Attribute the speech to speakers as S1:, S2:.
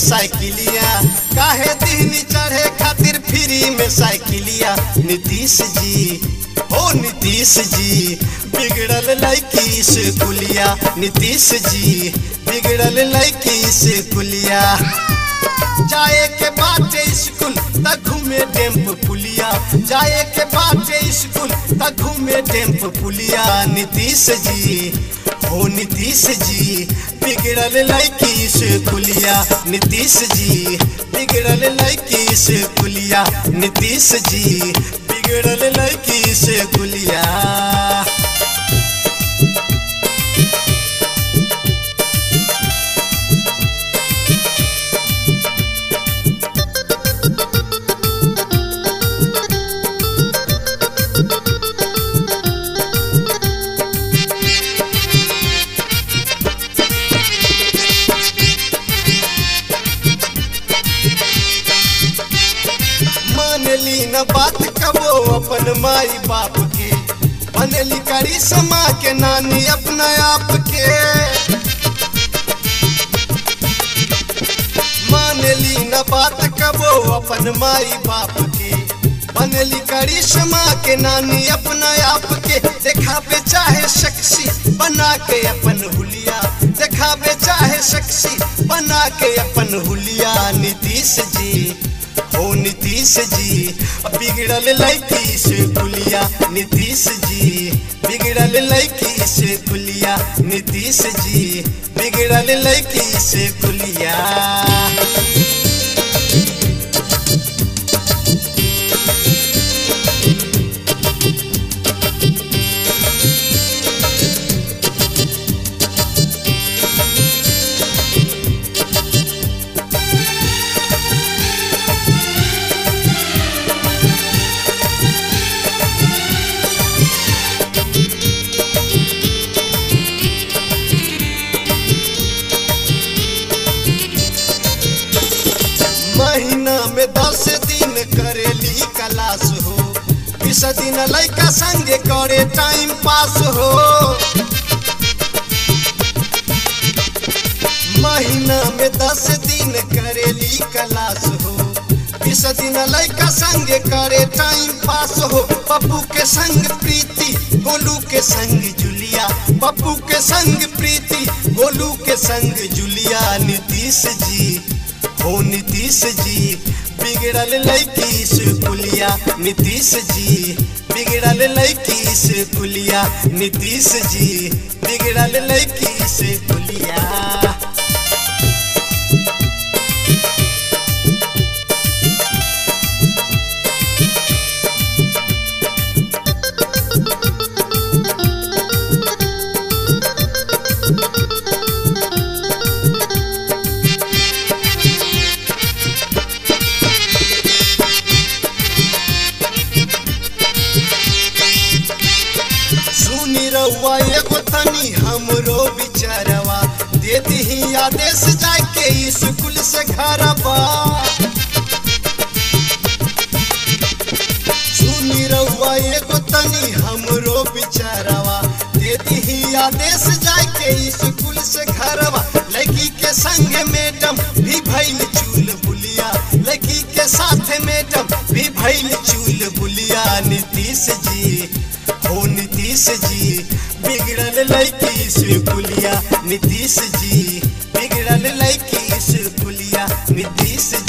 S1: साइकिलिया काहे दीनी चढ़े खातिर फ्री में साइकिलिया नीतीश जी ओ नीतीश जी बिगड़ल लड़की से कुलिया नीतीश जी बिगड़ल लड़की से कुलिया जाए के बाटे स्कूल त घूमे टेम्प पुलिया जाए के बाटे स्कूल त घूमे टेम्प पुलिया नीतीश जी हो नीतीश जी बिगड़ल लड़की से कुलिया नीतीश जी बिगड़ल लड़की से कुलिया नीतीश जी बिगड़ल लड़की से कुलिया मानली न बात कबो अपन माई बाप के बनली करी समा के नानी अपना आप के मानली न बात कबो अपन माई बाप के बनली करी समा के नानी अपना आप के देखावे चाहे शख्सी बना के अपन हुलिया देखावे चाहे शख्सी बना के अपन हुलिया नीतीश जी ओ नीतीश जी बिगड़ल लड़की से कुलिया नीतीश जी बिगड़ल लड़की से कुलिया नीतीश जी बिगड़ल लड़की से कुलिया महीना में दस दिन करेली क्लास हो बीस दिन लड़का संगे करे टाइम पास हो महीना में दस दिन करेली क्लास हो बीस दिन लड़का संगे करे टाइम पास हो पप्पू के संग प्रीति गोलू के संग जुलिया पप्पू के संग प्रीति गोलू के संग जुलिया नीतीश जी ओ नीतीश जी बिगड़ल लड़की से कुलिया नीतीश जी बिगड़ल लड़की से कुलिया नीतीश जी बिगड़ल लड़की से कुलिया सुनी रउआ एगो तनी हमरो बिचारवा देती ही आदेश जाके स्कूल से घरवा सुनी रउआ एगो तनी हमरो बिचारवा देती ही आदेश जाके स्कूल से घरवा लड़की के संग मैडम भी भइल चूल बुलिया लड़की के साथ मैडम भी भइल चूल बुलिया नीतीश जी हो नीतीश जी बिगड़ल लड़की से कुलिया नीतीश जी बिगड़ल लड़की से कुलिया नीतीश